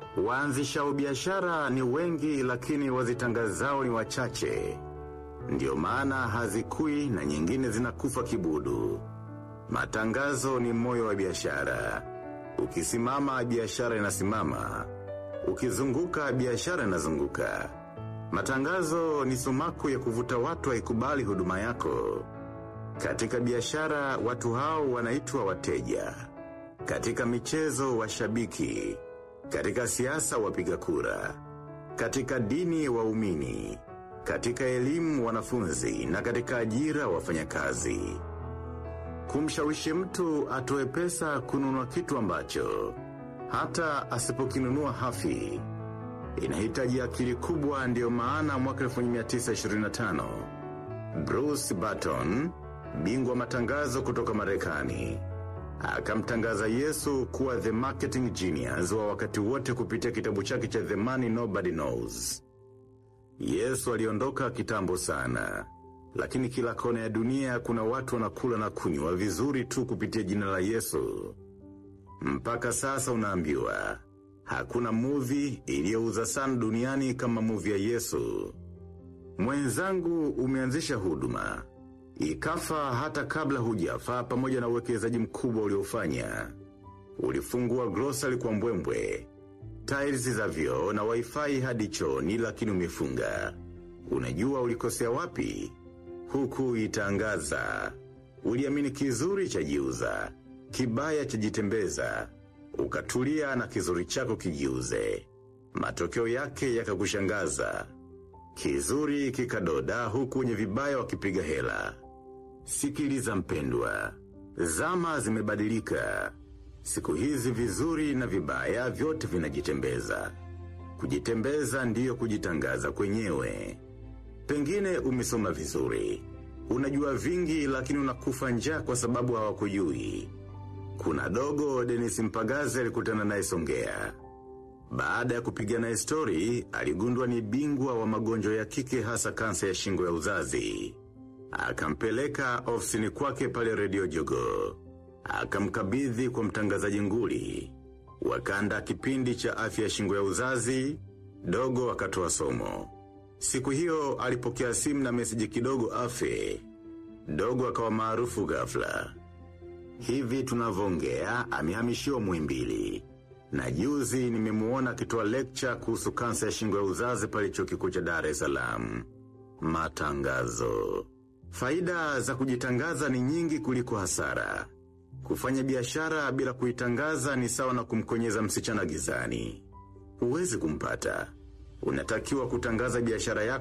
Waanzishao biashara ni wengi lakini wazitangazao ni wachache. Ndiyo maana hazikui na nyingine zinakufa kibudu. Matangazo ni moyo wa biashara. Ukisimama biashara inasimama. Ukizunguka biashara inazunguka. Matangazo ni sumaku ya kuvuta watu waikubali huduma yako. Katika biashara watu hao wanaitwa wateja. Katika michezo washabiki. Katika siasa wapiga kura. Katika dini waumini. Katika elimu wanafunzi na katika ajira wafanyakazi. Kumshawishi mtu atoe pesa kununua kitu ambacho. Hata asipokinunua hafi. Inahitaji akili kubwa ndio maana mwaka 1925. Bruce Barton, bingwa matangazo kutoka marekani akamtangaza Yesu kuwa the marketing genius wa wakati wote kupitia kitabu chake cha The Money Nobody Knows. Yesu aliondoka kitambo sana. Lakini kila kona ya dunia kuna watu wanakula na kunywa vizuri tu kupitia jina la Yesu. Mpaka sasa unaambiwa. Hakuna movie iliyouza sana duniani kama movie ya Yesu. Mwenzangu umeanzisha huduma. Ikafa hata kabla hujafa pamoja na uwekezaji mkubwa uliofanya. Ulifungua grocery kwa mbwembwe. Tiles za vyoo na wifi hadi chooni lakini umefunga. Unajua ulikosea wapi? Huku itangaza. Uliamini kizuri chajiuza. Kibaya chajitembeza. Ukatulia na kizuri chako kijiuze. Matokeo yake yakakushangaza. Kizuri kikadoda huku wenye vibaya wakipiga hela. Sikiliza mpendwa. Zama zimebadilika. Siku hizi vizuri na vibaya vyote vinajitembeza. Kujitembeza ndiyo kujitangaza kwenyewe. Pengine umesoma vizuri. Unajua vingi lakini unakufa njaa kwa sababu hawakujui. Kuna dogo Dennis Mpagaze alikutana naye Songea. Baada ya kupiga naye story, aligundua ni bingwa wa magonjwa ya kike hasa kansa ya shingo ya uzazi. Akampeleka ofisini kwake pale redio jogo. Akamkabidhi kwa mtangazaji nguli. Wakanda kipindi cha afya ya shingo ya uzazi, dogo akatoa somo. Siku hiyo alipokea simu na meseji kidogo afe. Dogo akawa maarufu ghafla. Hivi tunavongea amehamishiwa muimbili. Na juzi nimemuona akitoa lecture kuhusu kansa ya shingo ya uzazi pale chuo kikuu cha Dar es Salaam. Matangazo. Faida za kujitangaza ni nyingi kuliko hasara. Kufanya biashara bila kuitangaza ni sawa na kumkonyeza msichana gizani. Huwezi kumpata. Unatakiwa kutangaza biashara yako